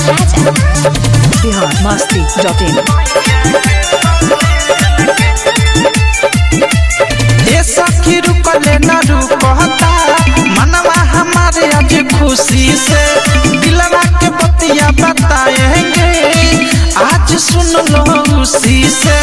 Raja Bihar Masti dot in ए सखी रुकले न रुकता मनवा हमारे आज खुशी से दिलवा के बतिया बताएंगे आज सुन लो उसी से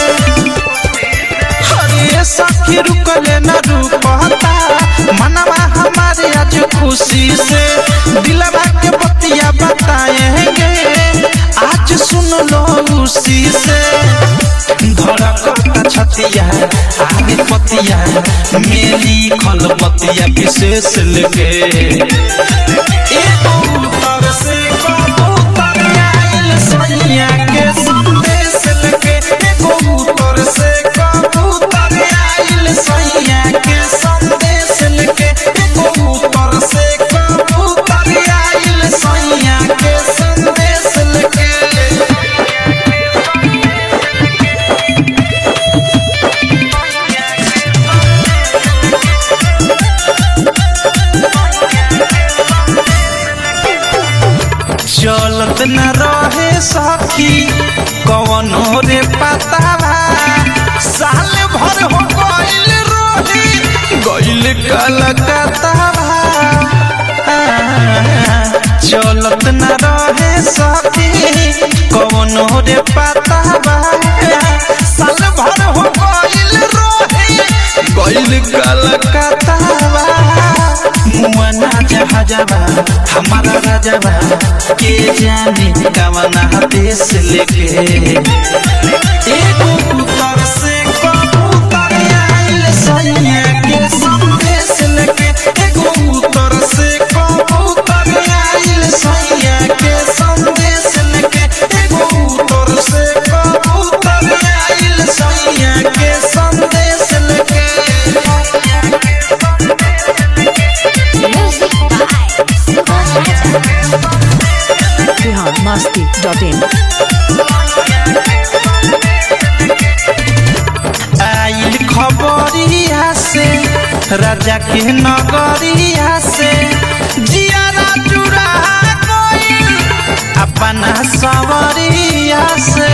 अरे सखी रुकले न रुकता मनवा हमारे आज खुशी से दिलवा के बतिया बताएंगे आज सुन लो उसी से धड़कता छतिया आगे पतिया मेरी खल पतिया विशेष लेके एगो उतर से कबूतर आइल सैया के संदेश लेके एगो उतर से कबूतर आइल सैया के संदेश लेके एगो उतर से कबूतर आइल सैया के संदेश लेके चलत न रहे सखी कवनो रे पतावा साल भर हो गइल रोही गइल कलकत्तावा चलत न रहे सखी कवनो रे पतावा साल भर हो गइल रोही गइल कलकत्तावा मुआना जहाजबा हमारा राजबा के जाने कवना देश लेके एगो उतर से कबूतर आइल सैया के संदेश लेके एगो उतर से कबूतर आइल सैया के संदेश लेके एगो उतर से कबूतर आइल सैया के संदेश लेके म्यूजिक बाय सुबह राजा बिहार मस्ती डॉट इन आइल खबरिया से राजा के नगरिया से जियारा जुड़ा गइल अपना सवरिया से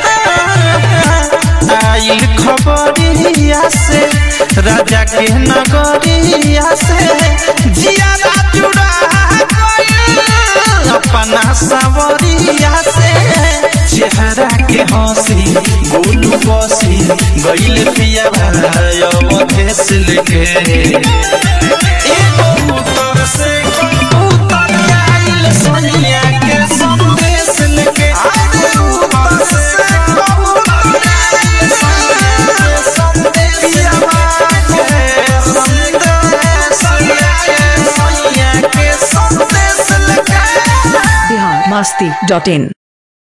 आइल खबरिया से राजा के नगरिया से जियारा जुड़ा गइल अपना सवरिया से चेहरा के हंसी गोलू बसी गइल पिया अवधेश लेके एगो उतर से कबूतर आइल सैया के संदेश लेके एगो उतर से कबूतर आइल सैया के संदेश लेके संदेश लेके सैया के संदेश लेके बिहार मस्ती डॉट इन